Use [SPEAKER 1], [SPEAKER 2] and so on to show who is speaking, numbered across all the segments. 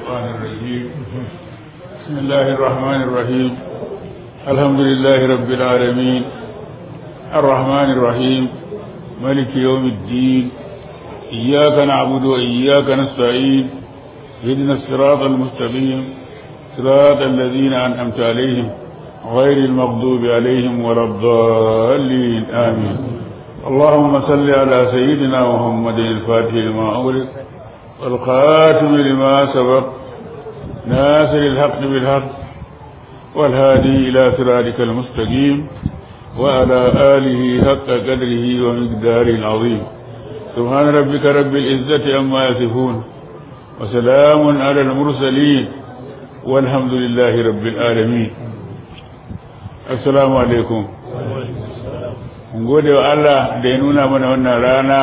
[SPEAKER 1] الشيطان الرجيم بسم الله الرحمن الرحيم الحمد لله رب العالمين الرحمن الرحيم ملك يوم الدين إياك نعبد وإياك نستعين اهدنا الصراط المستقيم صراط الذين أنعمت عليهم غير المغضوب عليهم ولا الضالين آمين اللهم صل على سيدنا محمد الفاتح لما أغلق والخاتم لما سبق ناصر الحق بالحق والهادي إلى صراطك المستقيم وعلى آله حق قدره ومقداره العظيم سبحان ربك رب العزة عما يصفون وسلام على المرسلين والحمد لله رب العالمين السلام عليكم mun gode wa Allah da ya nuna mana wannan rana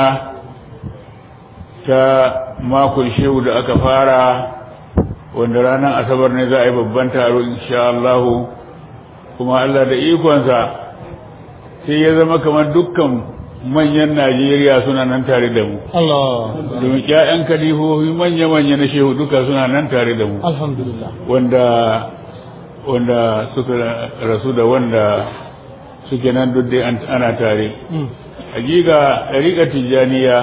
[SPEAKER 1] ta makon shehu da aka fara wanda ranar asabar ne za a yi babban taro insha Allah kuma Allah da ikonsa sai ya zama kamar dukkan manyan Najeriya suna nan tare da mu
[SPEAKER 2] Allah
[SPEAKER 1] domin ƴaƴan kalifofi manya-manya na shehu duka suna nan tare da mu
[SPEAKER 2] alhamdulillah
[SPEAKER 1] wanda wanda suka rasu da wanda suke nan duk dai ana tare hakika ɗariƙar tijjaniya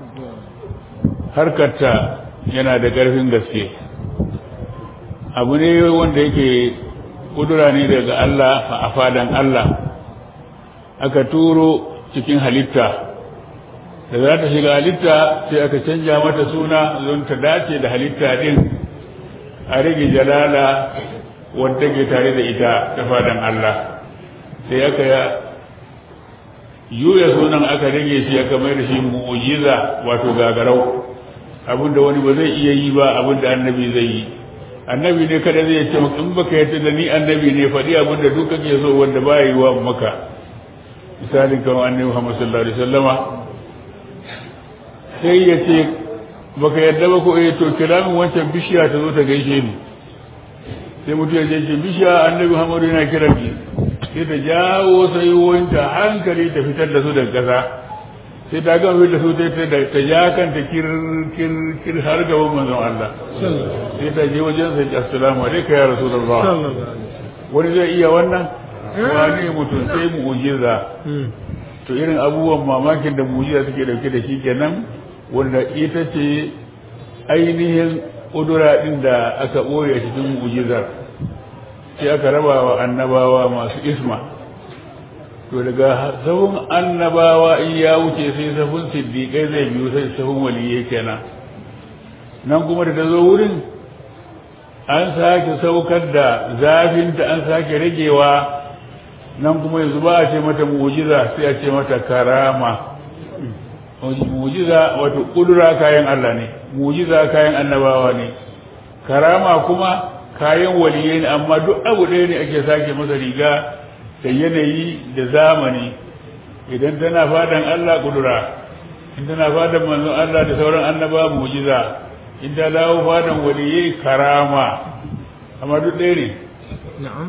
[SPEAKER 1] harkarta yana da ƙarfin gaske abu ne wanda yake ƙudura ne daga Allah a fadan Allah aka turo cikin halitta da za ta shiga halitta sai aka canja mata suna don ta dace da halitta ɗin a rage jalala wanda ke tare da ita ta fadan Allah sai aka yuya sunan aka rage shi aka mai da shi mu'jiza wato gagarau abinda wani ba zai iya yi ba abinda annabi zai yi annabi ne kada zai ce in baka yarda da ni annabi ne faɗi abinda duk kake so wanda ba yi wa maka misalin kamar annabi Muhammad sallallahu alaihi wasallama sai ya ce baka yarda ba ko eh to kira min wancan bishiya ta zo ta gaishe ni sai mutum ya ce bishiya annabi Muhammad yana kira ki sai ta jawo sayuwanta hankali ta fitar da su daga ƙasa sai ta gama fitar da su ta ja kanta kir kir kir har gaban manzon Allah sai ta je wajen sai assalamu alaikum ya rasulullah wani zai iya wannan wani mutum sai mu'jiza to irin abubuwan mamakin da mu'jiza suke dauke da shi kenan wanda ita ce ainihin ƙudura ɗin da aka ɓoye cikin mu'jizar sai aka raba wa annabawa masu isma to daga sahun annabawa in ya wuce sai sahun siddiƙai zai biyu sai sahun waliyai kenan nan kuma da ta zo wurin an sake saukar da zafinta an sake ragewa nan kuma yanzu ba a ce mata mu'jiza sai a ce mata karama mu'jiza wato kudura kayan Allah ne mu'jiza kayan annabawa ne karama kuma kayan waliyai ne amma duk abu ɗaya ne ake sake masa riga da yanayi da zamani idan tana fadan Allah kudura in tana fadan manzon Allah da sauran annaba mu'jiza in ta dawo fadan waliyai karama amma duk ɗaya ne
[SPEAKER 2] na'am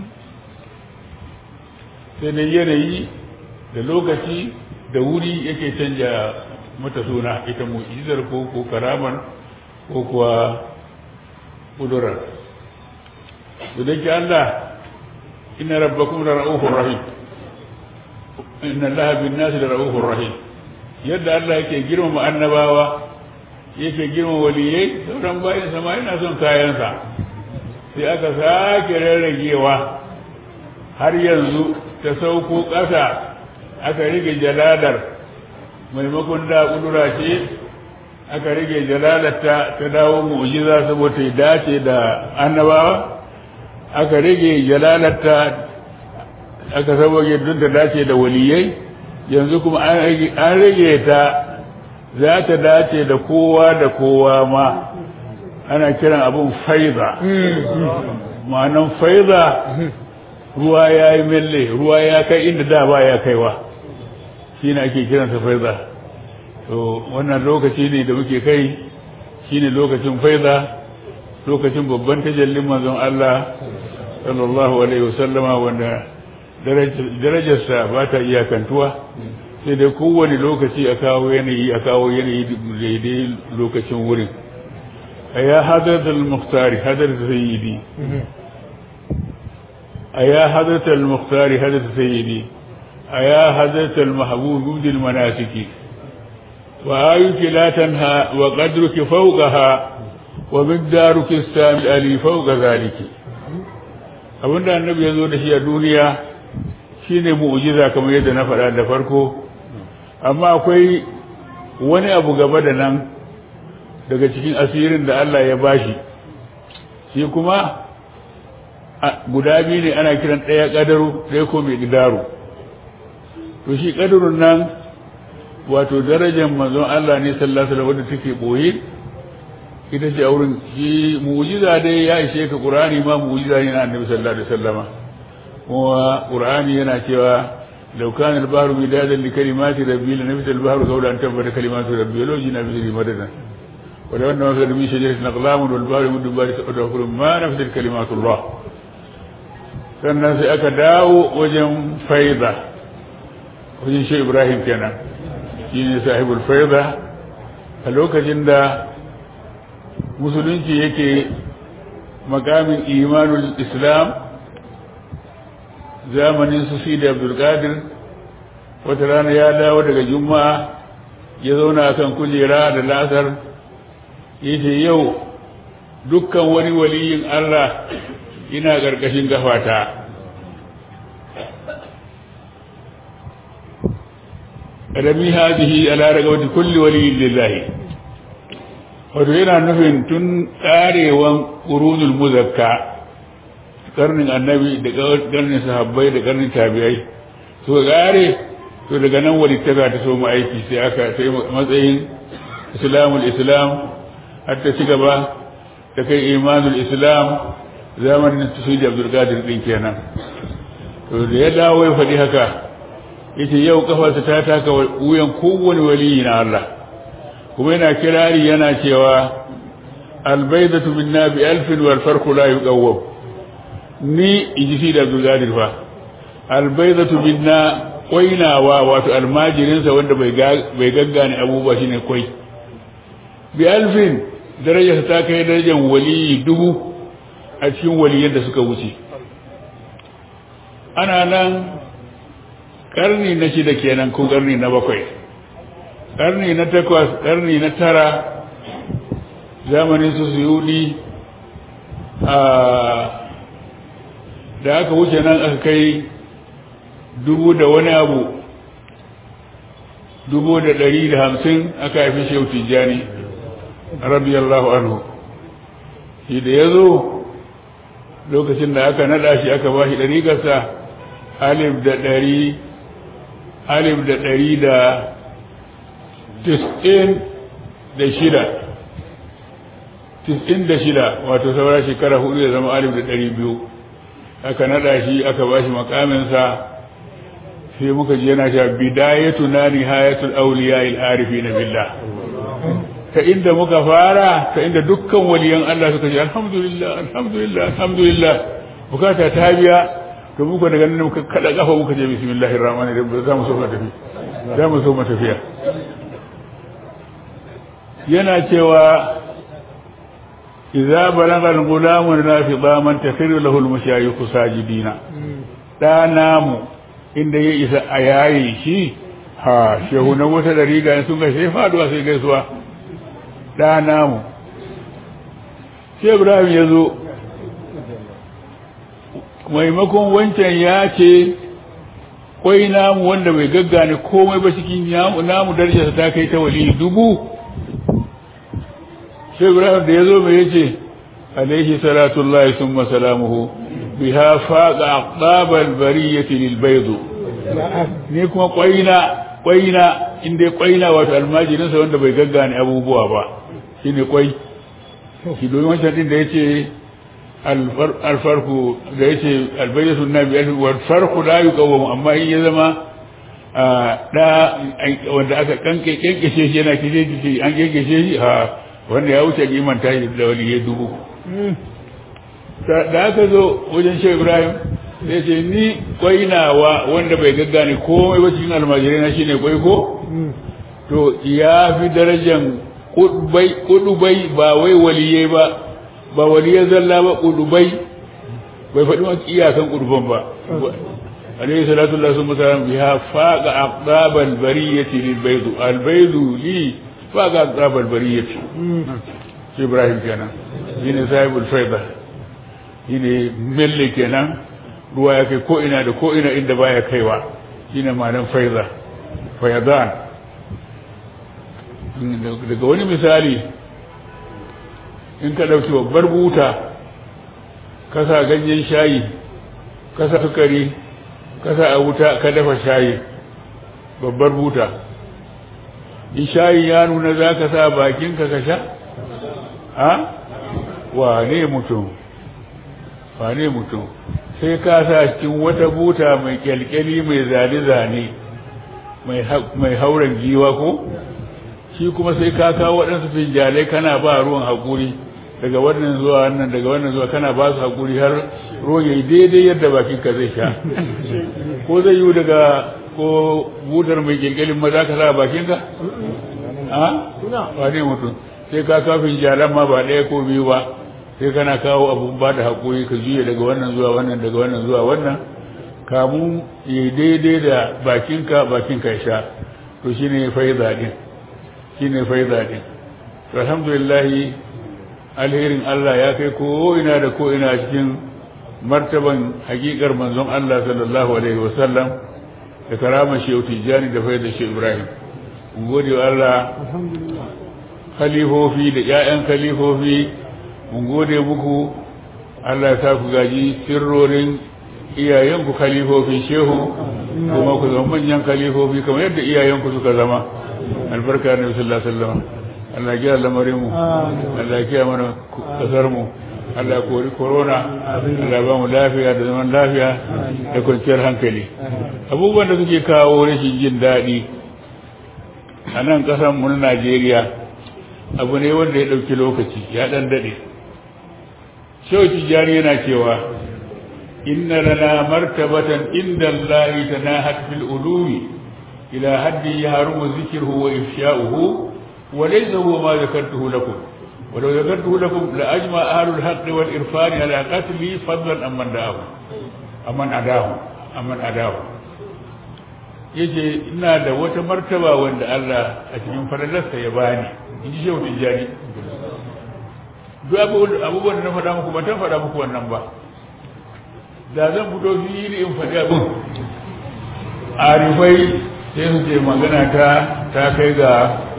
[SPEAKER 1] sai da yanayi da lokaci da wuri yake canja mata suna ita mu'jizar ko ko karaman ko kuwa kudurar da ke Allah inna rabbakum la ra'ufur rahim inna Allah bin nasi la ra'ufur rahim yadda Allah yake girmama annabawa yake girmama waliyai sauran bayan sama yana son kayansa sai aka sake rarragewa har yanzu ta sauko ƙasa aka rage jaladar maimakon da kudura ce aka rage jalalarta ta dawo mu'jiza saboda ya dace da annabawa aka rage jalalarta aka saboda don ta dace da waliyai yanzu kuma an rage ta za ta dace da kowa da kowa ma ana kiran abun faiza ma'anan faiza ruwa ya yi melle ruwa ya kai inda da ba ya kaiwa shi ne ake kiransa faiza to wannan lokaci ne da muke kai shi ne lokacin faiza lokacin babban tajallin manzon Allah sallallahu alaihi wasallama wanda darajarsa ba ta iyakantuwa sai dai kowane lokaci a kawo yanayi a kawo yanayi daidai lokacin wurin أيا حضرة المختار حضرة سيدي أيا حضرة المختار حضرة سيدي أيا حضرة المحبوب مبدي المناسك وآيك لا تنهى وقدرك فوقها ومقدارك السامي ألي فوق ذلك abinda annabi ya zo da shi a duniya shine mu'jiza kamar yadda na faɗa da farko amma akwai wani abu gaba da nan daga cikin asirin da Allah ya bashi shi kuma guda biyu ne ana kiran ɗaya ƙadaru ɗaya ko mai ƙidaru to shi ƙadarun nan wato darajar manzon Allah ne sallallahu alaihi wadda take boye ita ce a wurin shi mu'jiza dai ya ishe ka qur'ani ma mu'jiza ne na annabi sallallahu alaihi wasallama kuma qur'ani yana cewa law kana al-bahru midadan li kalimati rabbi la nafida al-bahru qawla an tabbata kalimatu rabbi law jina bi madadan wa law anna fi min shajaratin aqlamun wal bahru muddu bari tadkhulu ma nafida kalimatu Allah sannan sai aka dawo wajen faida wajen shi Ibrahim kenan shine sahibul faida a lokacin da musulunci yake makamin imanul islam zamanin su fi da abdulkadir wata rana ya dawo daga juma'a ya zauna kan kujera da lasar ya ce yau dukkan wani waliyin allah ina ƙarƙashin gafata rami hadihi ala ragawati kulli waliyin lillahi wato yana nufin tun tsarewan ƙurunul muzakka karnin annabi da karnin sahabbai da karnin tabi'ai so gare to daga nan walittaka ta so mu aiki sai aka sai matsayin islamul islam har ta ci gaba ta kai imanul islam zamanin tasiri abdul qadir din kenan to da ya dawo ya faɗi haka yace yau kafarsa ta taka wuyan kowane waliyi na Allah kuma yana kirari yana cewa albaidatu minna bi alfin wal farqu la yuqawwam ni iji da Abdul Qadir fa albaidatu minna koinawa wato almajirin sa wanda bai bai gaggane abubuwa shine koi bi alfin darajar ta kai darajar wali dubu a cikin waliyan da suka wuce ana nan karni na shida kenan ko karni na bakwai ƙarni na takwas ƙarni na tara zamanin su suyudi a da aka wuce nan aka kai dubu da wani abu dubu da ɗari da hamsin aka haifi shehu tijjani radiyallahu anhu shi da ya zo lokacin da aka naɗa shi aka ba shi ɗariƙarsa alif da ɗari alif da ɗari da tis'in da shida tis'in da shida wato saura shekara hudu da zama alif da ɗari biyu aka naɗa shi aka ba shi makaminsa sai muka ji yana cewa bidayatu na nihayatul awliya il arifi na billah ta inda muka fara ta inda dukkan waliyan Allah suka ce alhamdulillah alhamdulillah alhamdulillah bukata ta biya to muka daga nan muka kada kafa muka je bismillahir rahmanir rahim za mu so mu tafi za mu so mu tafiya yana cewa idza balagha al-ghulam nafiqa man takhiru lahu al-mashayikh sajidina da namu inda ya isa a yayi shi ha shehu na wata da riga sun ga sai faduwa sai gaisuwa da namu sai Ibrahim ya zo maimakon wancan ya ce kwai namu wanda bai gaggane komai ba cikin namu darajarsa ta kai ta wali dubu sai ibrahim da ya zo mai yace alaihi salatullahi summa salamuhu biha faqa aqdabal bariyati lil bayd ne kuma kwaina kwaina inda kwaina wato almajirin sa wanda bai gaggane abubuwa ba shine kwai shi domin wancan din da yace alfarku da yace albayyatu nabi wal farqu la yuqawwam amma in ya zama da wanda aka kanke kenkeshe shi yana kije kije an kenkeshe shi ha wanda ya wuce liman tashi da wani ya dubu da aka zo wajen shi ibrahim sai ce ni kwainawa wanda bai gaggane komai ba cikin almajirai na shine kwai ko to ya fi darajan kudubai ba wai waliye ba ba waliye zalla ba kudubai bai faɗi maka iyakan kuduban ba عليه الصلاة والسلام بها فاق أقطاب البرية للبيض البيض لي فاق أقطاب البرية في إبراهيم كان هنا صاحب الفيضة هنا ملي كان ruwa ya kai ko ina da ko ina inda baya kaiwa shine ma'anar faiza fayadan daga wani misali in ka ɗauki babbar buta kasa ganyen shayi kasa sukari kasa a wuta ka dafa shayi babbar buta in shayi ya nuna za ka sa bakinka ka sha a wane mutum wane mutum sai ka sa cikin wata buta mai kyalkyali mai zane-zane mai hauren giwa ko shi kuma sai ka kawo waɗansu finjalai kana ba ruwan haƙuri daga wannan zuwa wannan daga wannan zuwa kana ba su haƙuri har ruwan yayi daidai yadda bakinka zai sha ko zai yi daga ko butar mai kyalkyalin maza ka sa bakinka a wane mutum sai ka kawo finjalan ma ba ɗaya ko biyu ba sai kana kawo abun ba da haƙuri ka juya daga wannan zuwa wannan daga wannan zuwa wannan kamu ya daidai da bakinka bakinka ya sha to shi ne faiza ɗin shi ne faiza ɗin to alhamdulillah alherin Allah ya kai ko ina da ko ina cikin martaban hakikar manzon Allah sallallahu alaihi wasallam da karamar shehu tijjani da faida shehu ibrahim mun gode wa Allah khalifofi da ƴaƴan khalifofi mun gode muku Allah ya sa ku gaji sirrorin iyayenku kalifofin shehu kuma ku zama manyan kalifofi kamar yadda iyayenku suka zama albarka na sallallahu alaihi wasallam Allah ya lamarin mu Allah ya kiyaye mana kasar mu Allah ya kori corona Allah ya ba mu lafiya da zaman lafiya da kwanciyar hankali abubuwan da suke kawo rashin jin daɗi a nan ƙasar mu na Najeriya abu ne wanda ya ɗauki lokaci ya ɗan daɗe shehu tijjani yana cewa inna lana martabatan inda Allah tanahat fil ulumi ila haddi yahrumu dhikruhu wa ifsha'uhu wa laysa huwa ma zakartuhu lakum wa law zakartuhu lakum la ajma ahlul haqq wal irfan ala qatli fadlan amman da'ahu amman adahu amman adahu yace ina da wata martaba wanda Allah a cikin fadalarsa ya bani in ji shehu tijjani duk abubuwan da na faɗa muku ba ta faɗa muku wannan ba da zan fito fili in faɗi abin arifai sai su ce magana ta ta kai ga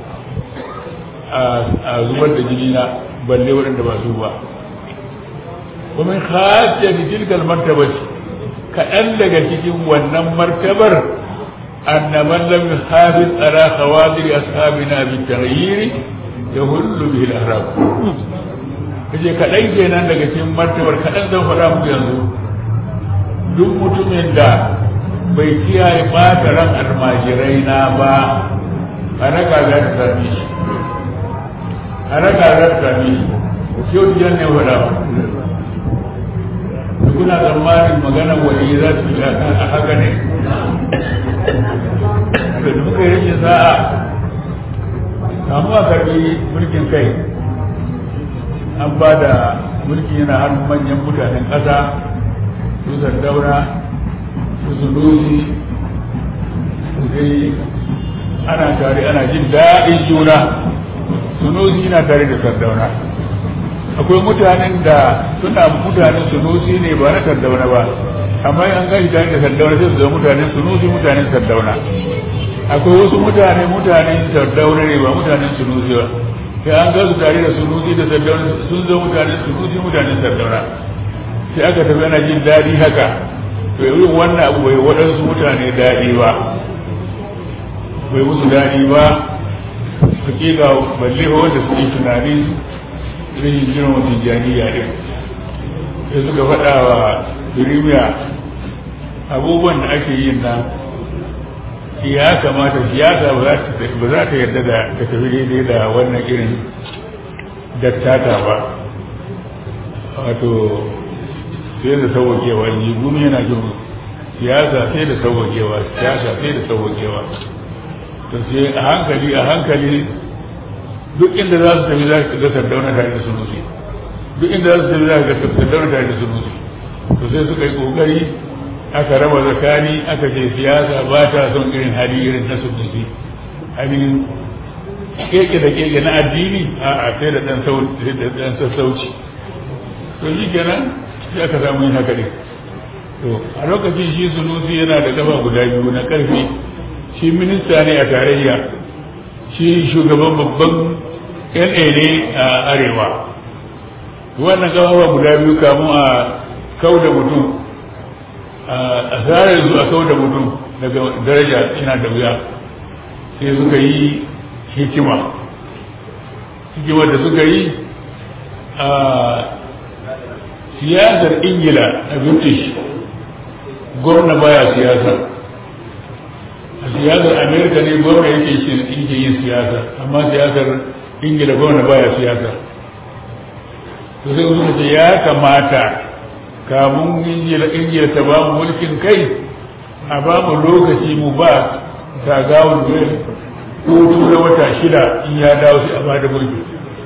[SPEAKER 1] a zubar da jini na balle waɗanda ba su ba kuma hajja da tilkal martaba kaɗan daga cikin wannan martabar annaman lam yuhafiz ala khawadir ashabina bi taghyiri yahullu bihi al-ahram kaje kaɗan kenan daga cikin martabar kaɗan zan faɗa muku yanzu duk mutumin da bai kiyaye ɓata ran almajirai na ba a raka za ta sami shi a raka za ta sami shi yau jan ne faɗa ba kuna tsammanin magana wani za su yi a haka ne da muka yi rashin sa'a kamuwa karbi mulkin kai an ba da mulki yana hannun manyan mutanen ƙasa su zardaura su zunuzi su dai ana tare ana jin daɗin juna sunusi na tare da sardauna akwai mutanen da suna mutanen sunusi ne ba na sardauna ba amma an gashi tare da sardauna sai su zama mutanen sunusi mutanen sardauna akwai wasu mutane mutanen sardauna ne ba mutanen sunusi ba sai an gasu tare da sunusi da sardauna sun zama mutanen sunusi mutanen sardauna sai aka tafi ana jin daɗi haka to irin wannan abu bai waɗansu mutane daɗi ba bai musu daɗi ba hakika balle ba wanda suke tunanin rashin girma tijjaniya ɗin sai suka faɗa wa birimiya abubuwan da ake yin nan ya kamata siyasa ba za ta yarda da ta tafi daidai da wannan irin dattata ba wato sai da sauwakewa ne gumi yana jin siyasa sai da sauwakewa siyasa sai da sauwakewa to sai a hankali a hankali duk inda za su tafi za ka ga sardauna tare da sunusi duk inda za su tafi za ka ga sardauna tare da sunusi to sai suka yi kokari aka raba zakani aka ce siyasa ba ta son irin hali irin na sunusi ainihin keke da keke na addini a a sai da dan sassauci to shi kenan sai aka samu yin haka ne to a lokacin shi sunusi yana da gaba guda biyu na karfi shi minista ne a tarayya shi shugaban babban na ne a arewa wannan gaba guda biyu kamun a kau da mutum a tsarar su a kau da mutum daga daraja yana da wuya sai suka yi hikima hikimar da suka yi a siyasar ingila a british gwamna baya siyasa a siyasar amerika ne gwamna yake yin siyasa amma siyasar ingila gwamna baya siyasa to sai suka ce ya kamata kamun ingila ta ba mu mulkin kai a ba mu lokaci mu ba gagawar zai hutu na wata shida in ya dawo sai a ba da mulki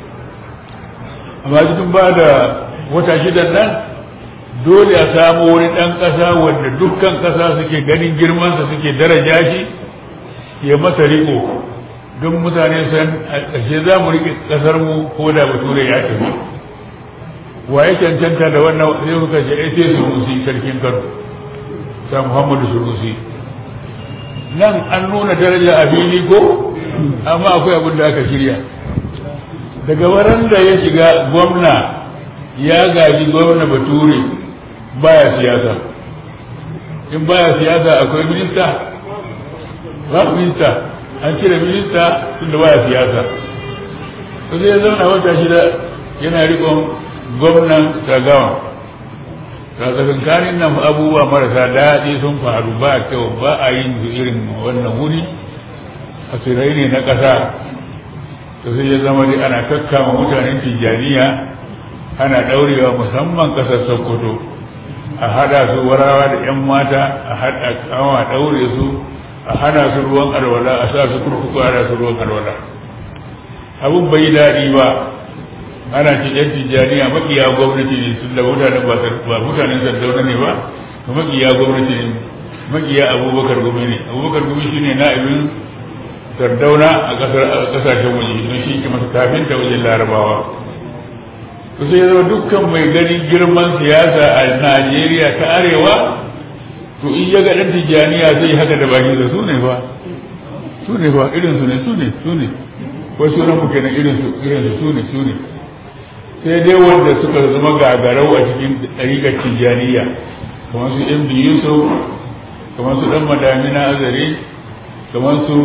[SPEAKER 1] amma cikin ba da wata shidan nan dole a samu wani ɗan ƙasa wanda dukkan ƙasa suke ganin girmansa suke daraja shi ya masa riko don mutane san a ƙashe za mu riƙe ƙasarmu ko da bature ya tafi wa ya cancanta da wannan sai kuka ce ai sai sunusi sarkin kano sa muhammadu sunusi nan an nuna daraja a fili ko amma akwai abin da aka shirya daga waran da ya shiga gwamna ya gaji gwamna bature baya siyasa in baya siyasa akwai minista ba minista an cire minista tun da baya siyasa to sai ya zauna wata shida yana rikon gwamnan tagawa tsakankanin nan abubuwa marasa daɗi sun faru ba kyau ba a yin su irin wannan wuri asirai ne na ƙasa to sai ya zama dai ana kakkama mutanen tijjaniya ana ɗaurewa musamman ƙasar sokoto a hada su warawa da 'yan mata a hada kawa ɗaure su a hana su ruwan alwala a sa su kurkuku a su ruwan alwala abun bai daɗi ba ana ce yan tijjaniya makiya gwamnati ne tun da mutanen ba mutanen sardauna ne ba to makiya gwamnati ne makiya abubakar gumi ne abubakar gumi shi ne na'ibin sardauna a kasashen waje don shi ke masa kafin ta wajen larabawa to sai zama dukkan mai ganin girman siyasa a najeriya ta arewa to in ya ga ɗan tijjaniya zai haka da baki da su ne ba su ne ba irin su ne su ne su ne wasu ran muke na irin su irin su ne su ne sai dai wanda suka zama gagarau a cikin ɗariƙar tijjaniya kamar su ibn yusuf kamar su ɗan madamina azare kamar su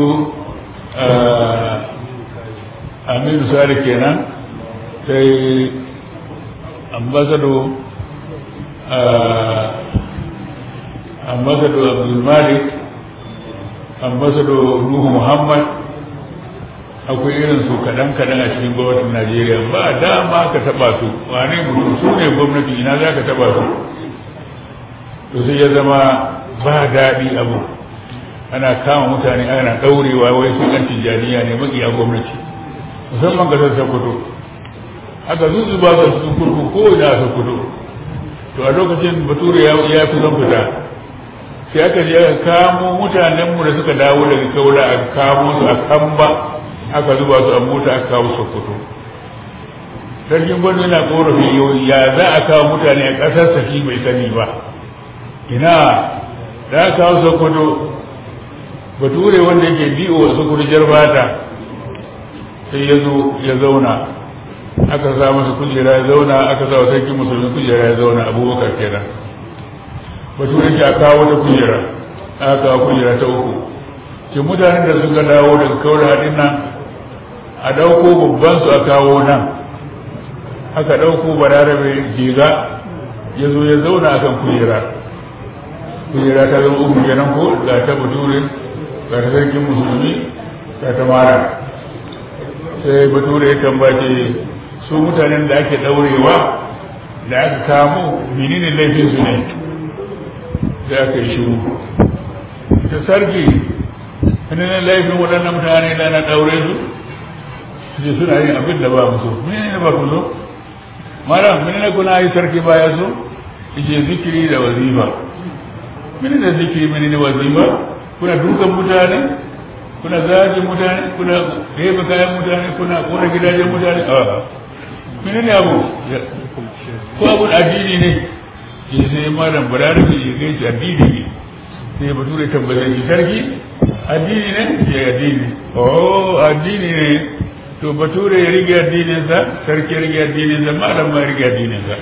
[SPEAKER 1] aminu sale kenan sai ambasado ambasado abdulmalik ambasado nuhu muhammad akwai irin su kaɗan kaɗan a cikin gwamnatin najeriya ba dama ka taɓa su wane mutum su ne gwamnati ina za ka taɓa su to sai ya zama ba daɗi abu ana kama mutane ana ɗaurewa wai su ɗan tijjaniya ne maƙiya gwamnati musamman ƙasar sokoto haka zuzu ba su cikin kurku ko ina a sokoto to a lokacin bature ya fi zan fita sai aka je aka kamo mutanenmu da suka dawo daga kaula a kamo su a kamba aka zuba su a mota aka kawo sokoto sarkin gwamnati yana korafi ya za a kawo mutane a ƙasar saki bai sani ba ina da aka kawo sokoto bature wanda yake biyo a sokoto jarbata sai ya zo ya zauna aka sa masa kujera ya zauna aka sa wa sarkin musulmi kujera ya zauna abubakar kenan bature yake a kawo wata kujera aka kawo kujera ta uku ke mutanen da suka dawo daga kawar haɗin nan a ɗauko babban su a kawo nan aka ɗauko bararabe jiga ya zo ya zauna a kan kujera kujera ta zama uku kenan ko ga ta bature ga ta sarkin musulmi ga ta mara sai bature ya tambace su mutanen da ake ɗaurewa da aka kamo menene laifin su ne sai aka yi shiru ta sarki wani laifin waɗannan mutane da na ɗaure su su suna yin abin da ba musu mene ne ba ku zo mara mene ne kuna yi sarki baya so ije zikiri da wazifa mene ne zikiri mene ne wazifa kuna dukan mutane kuna zagin mutane kuna ɗebe kayan mutane kuna kona gidajen mutane a mene ne abu ko abun addini ne ya sai malam balarabi ya gai shi addini ne sai bature tabbatar shi sarki addini ne ya addini oh addini ne to bature ya rige addininsa sarki ya rige addininsa malam ma ya rige addininsa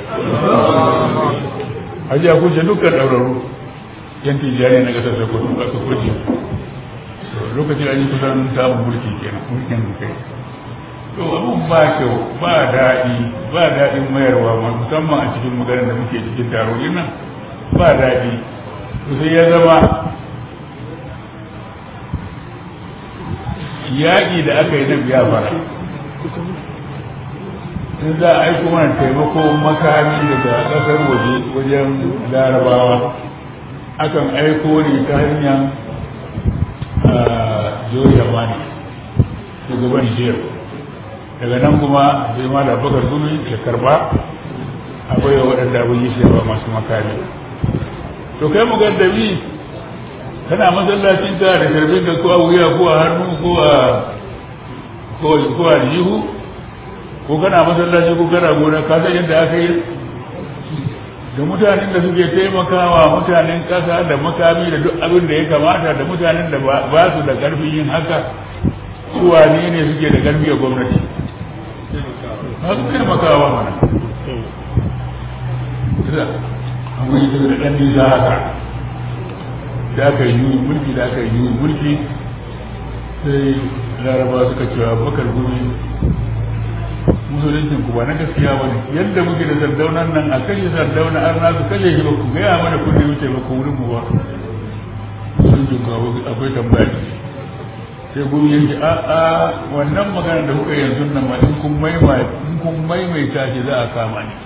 [SPEAKER 1] haji a kuce dukkan ɗauraru yan tijjani na ƙasar sokoto aka kuce lokacin an yi kusan samun mulki kenan mulkin kai to abun ba kyau ba daɗi ba daɗin mayarwa musamman a cikin maganar da muke cikin taro nan ba daɗi to sai ya zama yaƙi da aka yi na biyafara in za a aiko mana taimako makami daga ƙasar waje wajen larabawa akan aiko ne ta hanyar jori yamani shugaban jiyar daga nan kuma sai ma da bakar gumi ya karba a baiwa waɗanda abin yi shi masu makami to kai mu gaddabi kana masallacin ta da karbin da ko a wuya ko a hannu ko a ko a jihu ko kana masallaci ko kana gona ka san yadda aka yi da mutanen da suke taimakawa mutanen ƙasa da makami da duk abin da ya kamata da mutanen da ba su da ƙarfin yin haka su wane ne suke da ƙarfi a gwamnati ba su taimakawa mana amma yi da ɗan nisa haka da aka yi yuyi mulki da aka yi yuyi mulki sai laraba suka cewa bakar gumi musuluncin ku ba na gaskiya ba ne yadda muke da sardaunan nan a kashe sardauna an na su kashe shi ba ku gaya mana kun da wuce ba ku wurin mu ba musuluncin ku akwai tambaya sai gumi yanke a a wannan magana da kuka yanzu nan ma in kun maimaita shi za a kama ni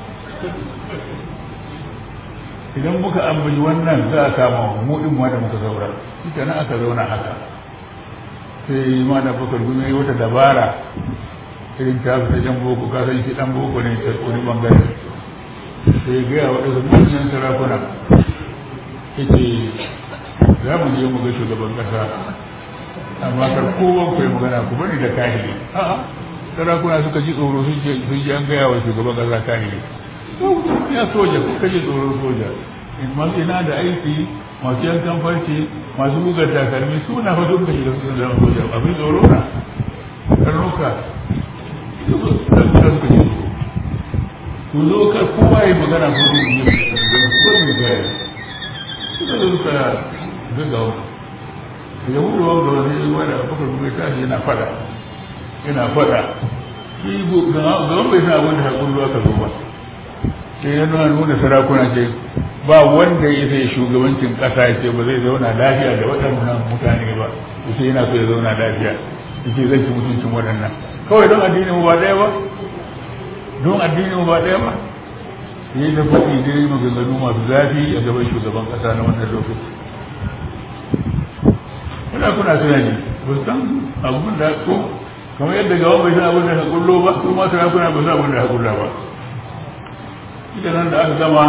[SPEAKER 1] idan muka ambaci wannan za a kama mu din ma da muka zaura shi nan aka zauna haka sai ma da bakar gumi wata dabara irin ta fi jan boko ka san shi dan boko ne ta wani bangare sai gaya wa ɗansa manyan sarakuna yake za mu je mu ga shugaban ƙasa amma kar kowa ku yi magana ku bari da kahiri a'a sarakuna suka ji tsoro sun ce sun ji an gaya wa shugaban ƙasa kahiri ya soja ko kaje tsoron soja masu ina da aiki masu yankan farce masu bugar takalmi suna fa duk da shi da su zama soja abin tsoro na karnuka suka suka ji ku zo ka kowa yi magana ko ne ne ko ne ga suka zo suka gaga wani ya wuri wanda wani wanda bakar bugai tashi yana fada yana fada shi ga wani bai sa abin da haƙun ruwa ka zo ba sai ya nuna nuna sarakuna ce ba wanda ya sai shugabancin ƙasa ya ce ba zai zauna lafiya da waɗannan mutane ba sai yana so ya zauna lafiya ya ce zai ci mutuncin waɗannan kawai don addini mu ba ɗaya ba don addini mu ba ɗaya ba ya yi da faɗi dai maganganu masu zafi a gaban shugaban ƙasa na wannan lokaci kuna kuna tunani ba su san abin da ko kamar yadda gaban bai san abin da ka kullo ba su ma sarakuna ba san abin da ka kulla ba ita nan da aka gama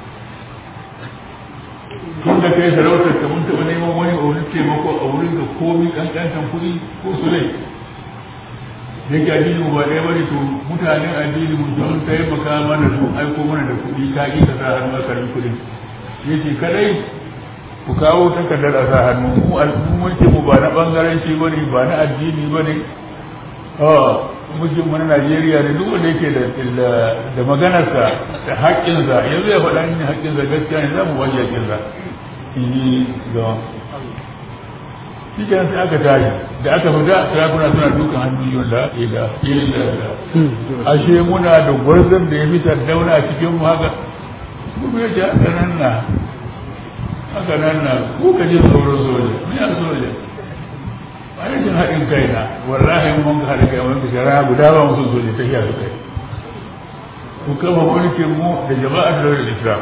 [SPEAKER 1] tun da kai sarautar ka mun taɓa neman wani a wurin taimako a wurin da komi ƙanƙantan kuɗi ko su lai da ke addini ba ɗaya bane to mutanen addini mu sun taimaka mana sun aiko mana da kuɗi ka ƙi ka sa hannu a karbi kuɗin ya ce kadai ku kawo takardar a sa hannu mu mulki mu ba na ɓangaranci ba ne ba na addini ba ne mulkin mu na Najeriya da duk wanda yake da maganarsa da haƙƙinsa yanzu ya faɗa ni haƙƙinsa gaskiya ne za mu waje haƙƙinsa in yi ga shi kenan sai aka tashi da aka fita sarakuna suna dukan hannu da ila ila ashe muna da gwarzon da ya fi sardauna a cikin mu haka kuma ya ce haka nan na haka nan na ko ka ji tsoron soja ni a soja a rashin haɗin kai na wallahi mun ka haɗa kai mun ka shara guda ba musu soja ta iya su kai ku kama mulkin mu da jama'ar da islam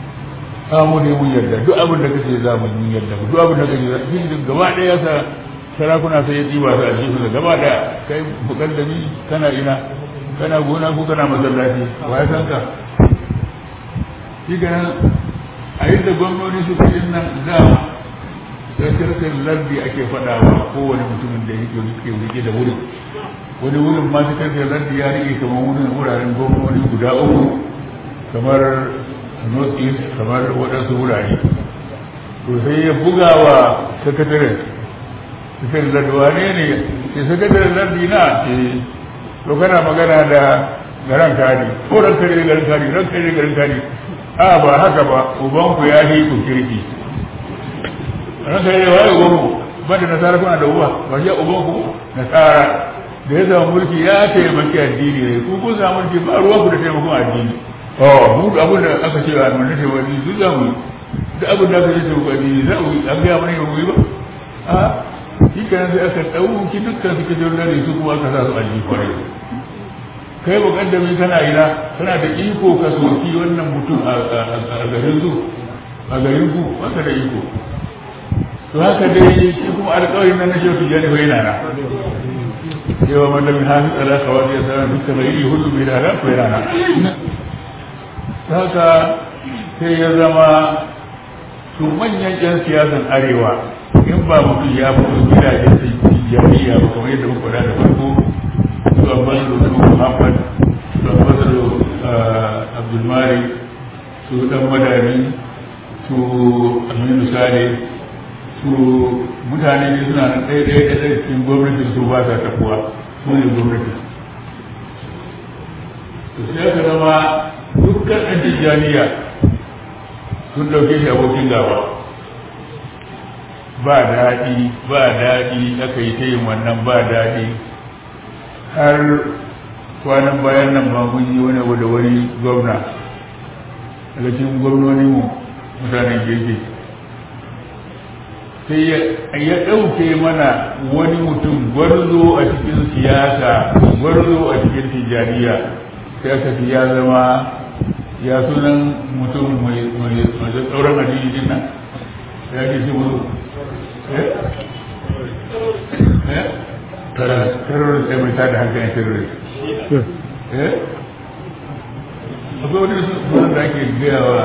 [SPEAKER 1] mu ne mun yarda duk abin da kace za mu mun yarda duk abin da kace za shi gaba ɗaya sa sarakuna sai ya ɗiba su a jikin da gaba da kai bukar da ni kana ina kana gona ko kana masallaci wa ya san ka shi ganin a yadda gwamnoni su fi nan da tsarkar lardi ake faɗawa kowane mutumin da yake rike rike da wurin wani wurin ma tsarkar lardi ya rike kamar wurin wuraren gwamnoni guda uku kamar north east kamar waɗansu wurare to sai ya buga wa sakataren sakataren lardi wane ne ke sakataren lardi na ce to kana magana da garan kari ko ran kare garan kari ran kare garan kari a ba haka ba ubanku ya yi ku kirki ran kare da waye ubanku ba da nasara kuna da uba ba shi ubanku nasara da ya zama mulki ya taimaki addini ne ku kun samu mulki ba ruwan ku da taimakon addini oh mu abin da aka ce a mun nace wani duk za mu yi duk abin da aka ce ku addini za mu yi an ga mana yi mu yi ba a shi kenan sai aka ɗauki dukkan suke jirgin su kuma aka sa su aljihu kwarai kai mukaddami kana ina kana da iko ka soki wannan mutum a garin su a garin ku wanda da iko to haka dai shi kuma alƙawarin nan na shehu jani bai nana yawa mallamin hafi tsala kawai ya sanar dukkan mai yi hudu bai nana ko yana haka sai ya zama su manyan yan siyasan arewa in ba mutum ya fito gidajen jami'a ba kamar yadda muka da farko su ambasado su muhammad su ambasado abdulmari su dan madani su aminu sale su mutane ne suna nan ɗaya ɗaya ɗaya cikin gwamnati su ba sa tafuwa su ne gwamnati to sai aka zama dukkan ɗan tijjaniya sun ɗauke shi abokin gaba ba daɗi ba daɗi aka yi ta yin wannan ba daɗi har kwanan bayan nan ba mun yi wani abu da wani gwamna daga cikin gwamnonin mu mutanen gefe sai ya ɗauke mana wani mutum gwarzo a cikin siyasa gwarzo a cikin tijjaniya sai aka fi ya zama ya sunan mutum mai tsauran addini din nan ya ke shi mutu terrorist ya mai tada hankalin terrorist akwai wani sunan da ake gaya wa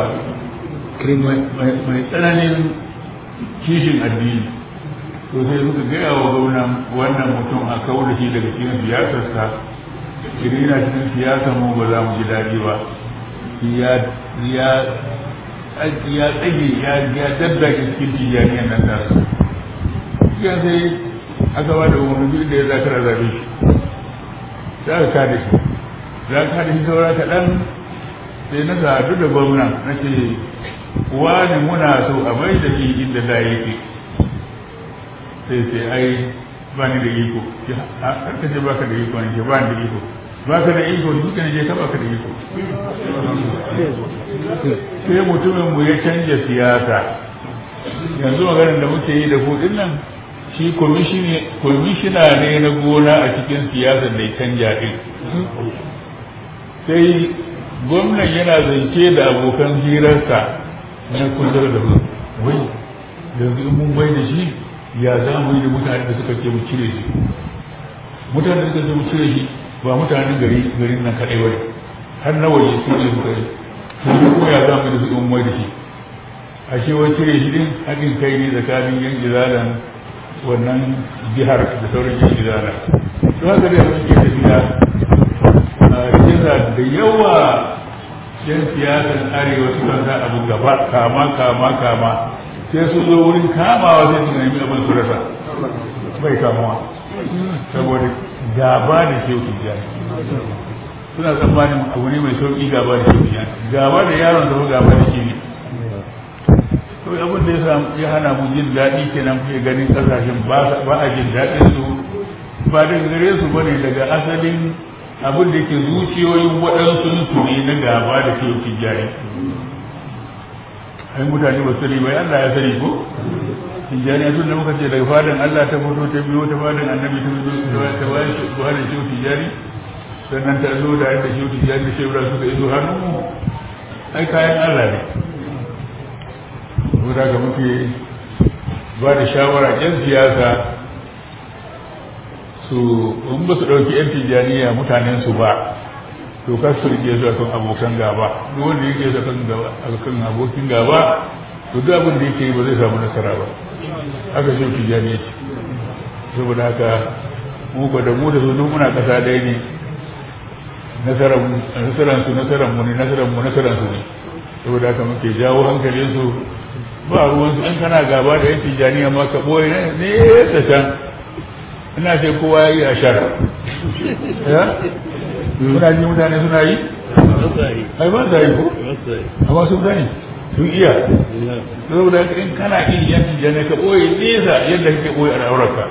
[SPEAKER 1] mai tsananin kishin addini to sai suka gaya wa gwamnan wannan mutum a kawo da shi daga cikin siyasarsa idan yana cikin siyasar mu ba za mu ji daɗi ba ya tsage ya daddake cikin tijaniyar nan tasa cikin sai aka ba da umarni duk da ya zakara zabe shi za ka kada shi za ka kada shi saura kaɗan sai na sadu da gwamna na ce wani muna so a bai da shi inda da yake sai sai ai ba ni da iko a karka ce baka da iko ne ce ba ni da iko baka da iko duka ne je ka baka da iko sai mutumin mu ya canja siyasa yanzu maganar da muke yi da kudin nan shi kwamishina ne na gona a cikin siyasar da ya canja din sai gwamnan yana zance da abokan hirarsa na kudur da mu wai yanzu in mun bai da shi ya za mu yi da mutane da suka ce mu cire shi mutane da suka ce mu cire shi ba mutanen gari garin nan kaɗai wani har na waje su ne suka yi sun ko ya za mu yi da su in mai da shi a ce wai cire shi din haɗin kai ne tsakanin yan izalan wannan jihar da sauran yan izala to haka da sun ke tafiya yana da yawa yan siyasan arewa sukan sa abu gaba kama kama kama sai su zo wurin kamawa sai su nemi abin su rasa bai kamawa saboda gaba da shehu tijjani suna tsammanin abu ne mai sauƙi gaba da shehu tijjani gaba da yaron da gaba da shi ne to abin da ya hana mu jin daɗi kenan kuke ganin ƙasashen ba a jin daɗin su ba daga gare su bane daga asalin abin da ke zuciyoyin waɗansu su ne na gaba da ke tijjani ai mutane ba sani bai Allah ya sani ko tijjani tun da muka ce daga fadan Allah ta fito ta biyo ta fadan annabi ta biyo ta bayan buhari shi tijjani sannan ta zo da yadda shi tijjani da shebra suka iso hannun mu ai kayan Allah ne saboda ga muke ba da shawara yan siyasa su in ba su ɗauki yan tijjaniya mutanen su ba to kar su rike su akan abokan gaba duk wanda yake su akan gaba akan abokin gaba to duk abin da yake yi ba zai samu nasara ba haka shi tijjaniya ce saboda haka mu ba da mu da su duk muna kasa ɗaya ne nasaran su nasaran mu ne nasaran mu nasaran su ne saboda haka muke jawo hankalin su ba ruwan su in kana gaba da yan tijjaniya ma ka boye ne da can ina ce kowa ya yi a shar ya kuna ji mutane suna yi ai ba sa yi ko amma sun sani sun iya saboda haka in kana yin yan tijjaniya ka boye nesa yadda kake boye al'aurarka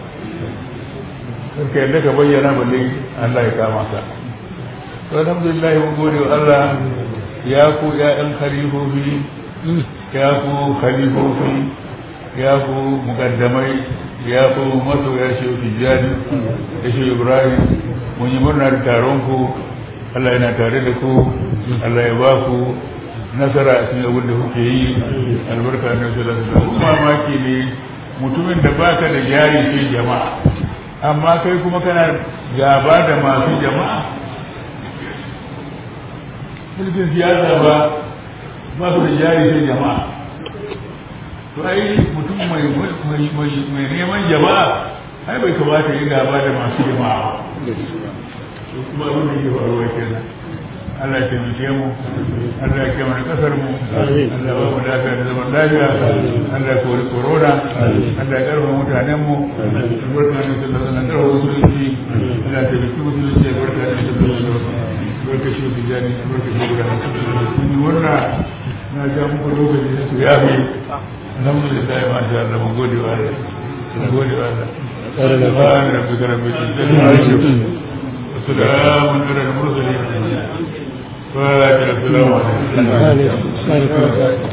[SPEAKER 1] karka yadda ka bayyana balle Allah ya kama ka to alhamdulillah mun gode wa Allah ya ku ya'yan khalifofi ya ku khalifofi ya ku mukaddamai ya ku masoya shi tijjani da shi ibrahim mun yi murna da taron ku Allah yana tare da ku Allah ya ba ku nasara a cikin abin da kuke yi albarka na sallallahu alaihi wasallam mamaki ne mutumin da baka da jari sai jama'a amma kai kuma kana gaba da masu jama'a mulkin siyasa ba ba su da jari sai jama'a to ai mutum mai mai neman jama'a ai bai kamata yi gaba da masu jama'a to kuma abin da ke faruwa kenan Allah ya taimake mu Allah ya kiyaye kasar mu Allah ba mu lafiya da zaman lafiya Allah ya kori corona Allah ya karfa mutanen mu barka da sallallahu alaihi wasallam musulunci Allah ya taimake musulunci barka da sallallahu alaihi wasallam barka shi da jani barka shi da mun yi wannan na ga muku lokaci da su yafi alhamdulillah ma sha Allah mun gode wa Allah mun gode wa Allah سبحان ربك رب العزة عما يصفون وسلام على المرسلين فاتح السلام عليكم